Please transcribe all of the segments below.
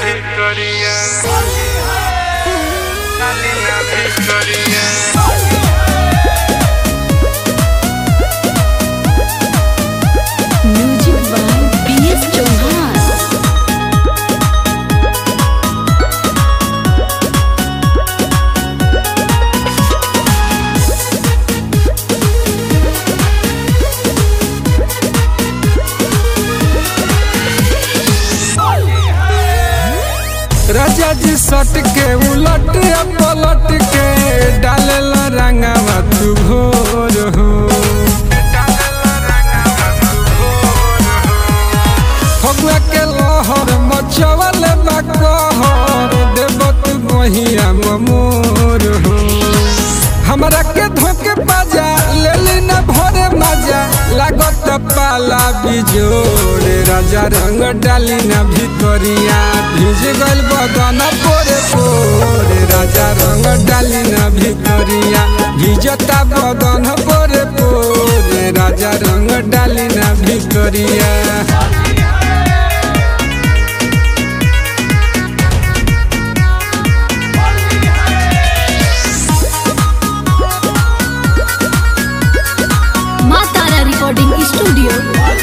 Victoria. Salina Victoria. Music by B S Chauhan Raja ji सट के उलट पलट के डालेला रंगावा तू भोर हो फगुआ के लहर मचवल बा कहर देव तू बहिया मोर हो हमरा के धोके बाजा लेली न भरे मजा लागत पाला बिजोड़ राजा रंग डाली न भितरिया भिज गल बदन पोरे पोरे राजा रंग डाली न भितरिया भिजता बदन पोरे पोरे राजा रंग डाली न भितरिया माँ तारा रिकॉर्डिंग स्टूडियो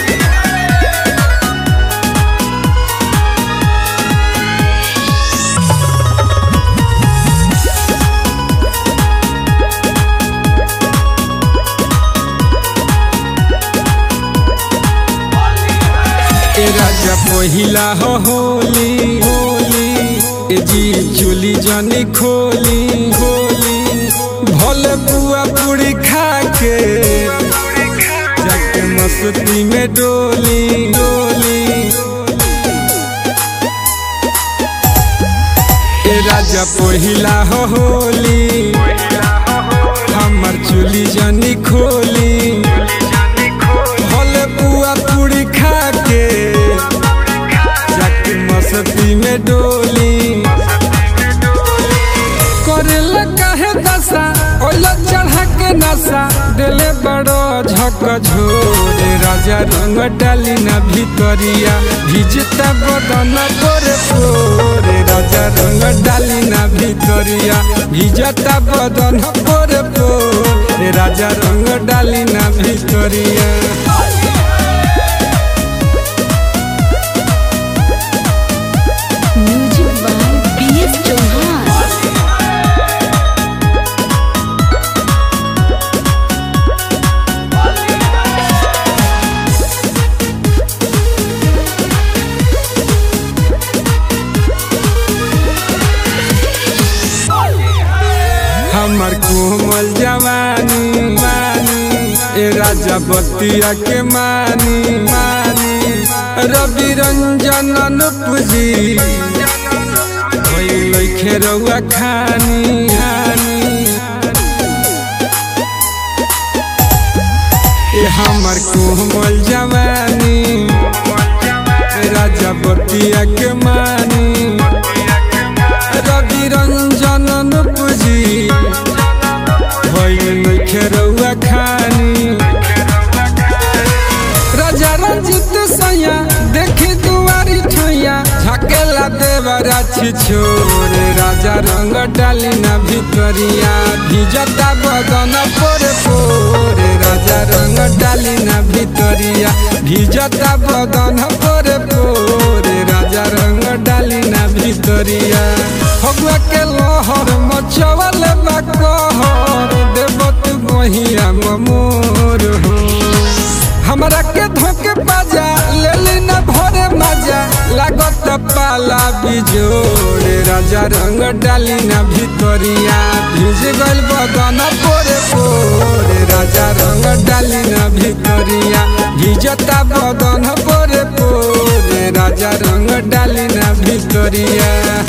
ए राजा पहिला हो होली होली ए जी चोली जानी खोली खोली भले पुआ पूरी खा के जाके मस्ती में डोली डोली ए राजा पहिला हो होली हमर चोली जानी खोली भले पुआ पूरी खा के जाके मस्ती में डोली करेला काहे दशा ओला चढ़ा के नशा दिले बड़ो झक झोरे राजा रंग डाली ना भितरिया भिजता बदन पोरे पोरे राजा रंग डाली ना भितरिया भिजता बदन पोरे पोरे राजा रंग डाली ना भितरिया music by B S Chauhan हमर कोमल जवानी मानी ए राजा बतिया के मानी मानी रवि रंजन अनुपजी लैखे रउआ खानी खानी ए हमर कोमल जवानी ए राजा बतिया के मानी रवि रंजन अनुपजी भइल नइखे रउआ खानी राजा रंजित सैया देखी दुआरी ठैया झकेला देवरा छी छोरे राजा रंग डाली ना भितरिया भिजता बदन पोरे पोरे राजा रंग डाली ना भितरिया भिजता बदन पोरे पोरे राजा रंग डाली ना भितरिया फगुआ के लहर मचवल बा कहर देवत बहिया मोर हो हमरा के धोके बाजा लेली न भरे मजा लागत पाला बिजोड़े राजा रंग डाली न भितरिया भिज गल बदन पोरे पोरे राजा रंग डाली न भितरिया भिजता बदन पोरे पोरे राजा रंग डाली न भितरिया